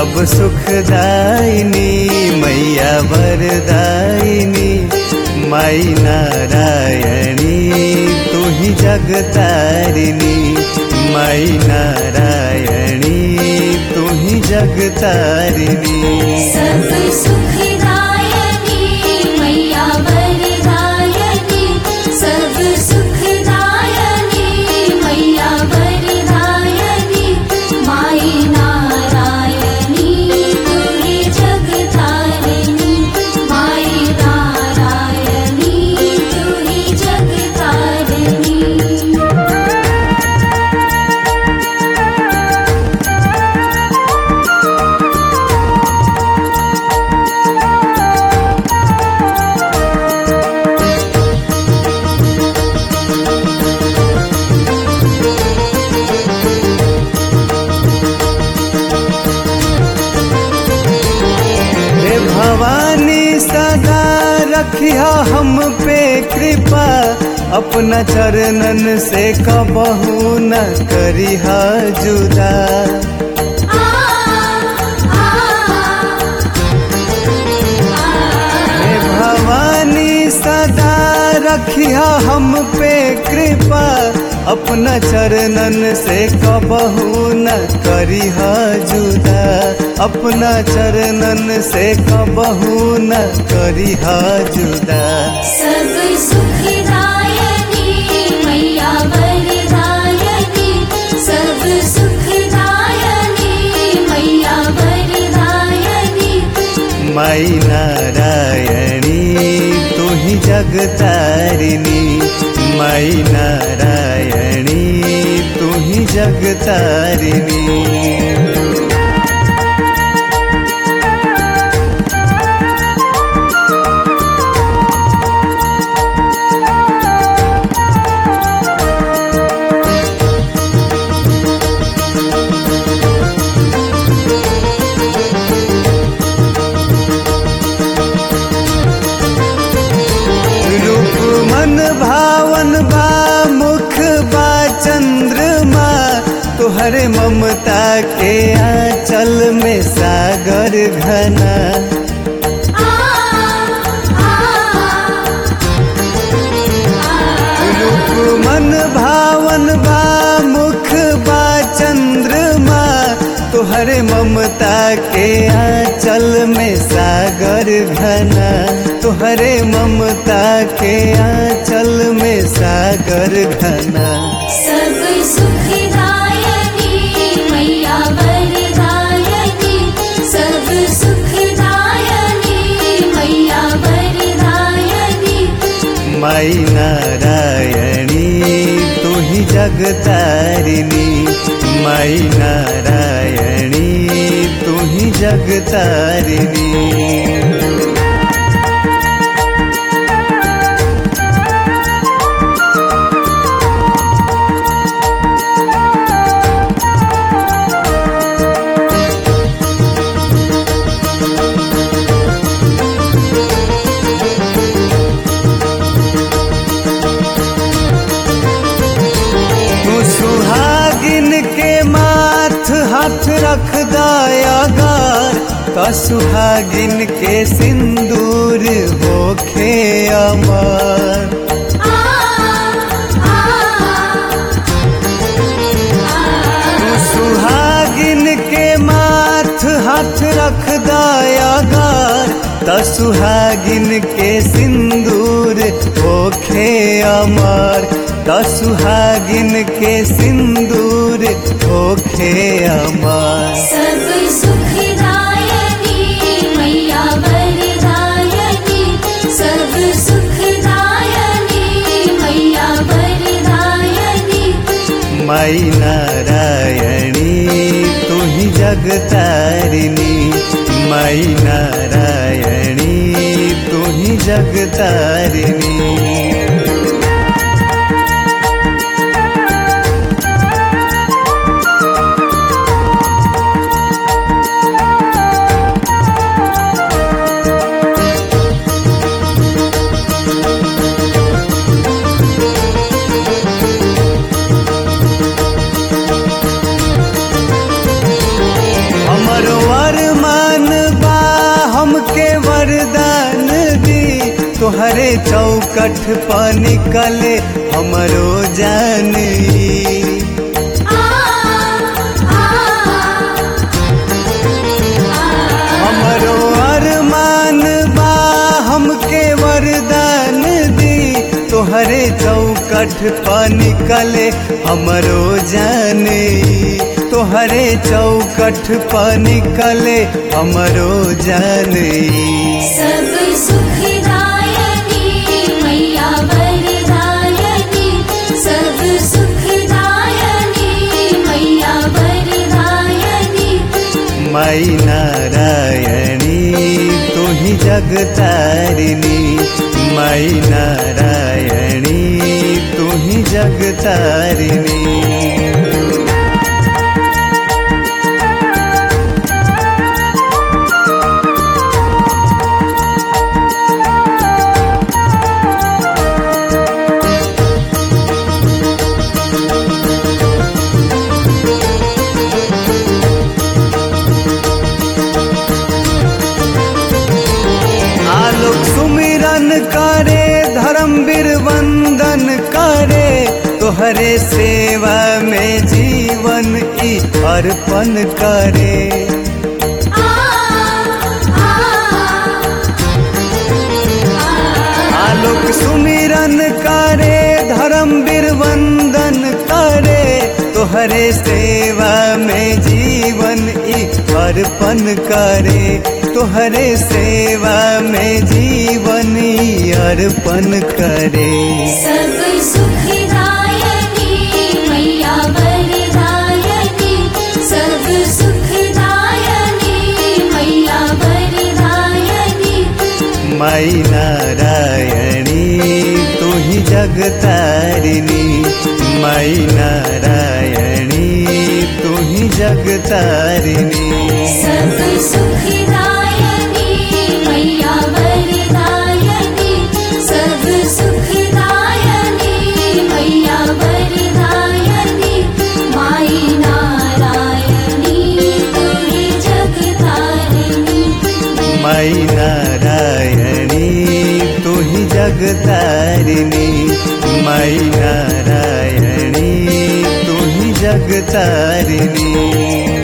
सब सुखदायिनी मैया वरदायिनी माई नारायणी तू ही जगतारिणी माई नारायणी तू ही जगतारिणी सब सुखदायनी मैया वरदायनी सब सुखदायनी मैया वरदायनी माई नारायणी तुरी जगतारिणी माई नारायणी तुरी जगतारिणी हे भवानी सदा रखिया हम पे कृपा अपना चरणन से कबहू न करिहा जुदा हे भवानी सदा रखिया हम पे कृपा अपना चरणन से कबहू न करिहा जुदा अपना चरणन से कबहू न करिहा जुदा सब सुखदायनी मैया वरदायनी सब सुखदायनी मैया वरदायनी माई नारायणी तू ही जगतारिणी माई नारायणी तू ही जगतारिणी रूप मन भावन बा मुख बा चंद्रमा तुहरे ममता के आंचल में सागर घना रूप मन भावन बा मुख बा चंद्रमा तुहरे ममता के आंचल में सागर घना तुहरे ममता के आंचल में सागर घना सब सुखदायनी मैया वरदायनी सब सुखदायनी मैया वरदायनी माई नारायणी तू ही जगतारिणी माई नारायणी तू ही जगतारिणी तू सुहागिन के माथ हाथ रख दयागार का सुहागिन के सिंदूर होखे अमर तू सुहागिन के माथ हाथ रख दयागार त सुहागिन के सिंदूर होखे अमर त सुहागिन के सिंदूर होखे अमर सब सुखदायनी मैया वरदायनी सब सुखदायनी मैया वरदायनी माई नारायणी तू ही जगतारिणी माई नारायणी तू ही जगतारिणी हमर वर तोहरे चौकठ पर निकले हमरो जानी आ आ हमरो अरमान बा हमके वरदान दी तोहरे चौकठ पर निकले हमरो जाने तोहरे चौकठ पर निकले हमरो जाने सब सुखदायनी मैया वरदायनी सब सुखदायनी मैया वरदायनी माई नारायणी तू ही जगतारिणी माई नारायणी तू ही जगतारिणी आलोक सुमिरन करे धर्मवीर वंदन करे तोहरे सेवा में जीवन ई अर्पण करे आ आ आलोक सुमिरन करे धर्मवीर वंदन करे तोहरे सेवा में जीवन ई अर्पण करे तोहरे सेवा में जीवन ई अर्पण करे सब सुखदायनी मैया वरदायनी सब सुखदायनी मैया वरदायनी माई नारायणी तू ही जगतारिणी माई नारायणी तू ही जगतारिणी सब सुखदायनी मैया वरदायनी सब सुखदायनी मैया वरदायनी माई नारायणी तुरी जगतारिणी माई नारायणी तू ही जगतारिणी माई नारायणी तू ही जगतारिणी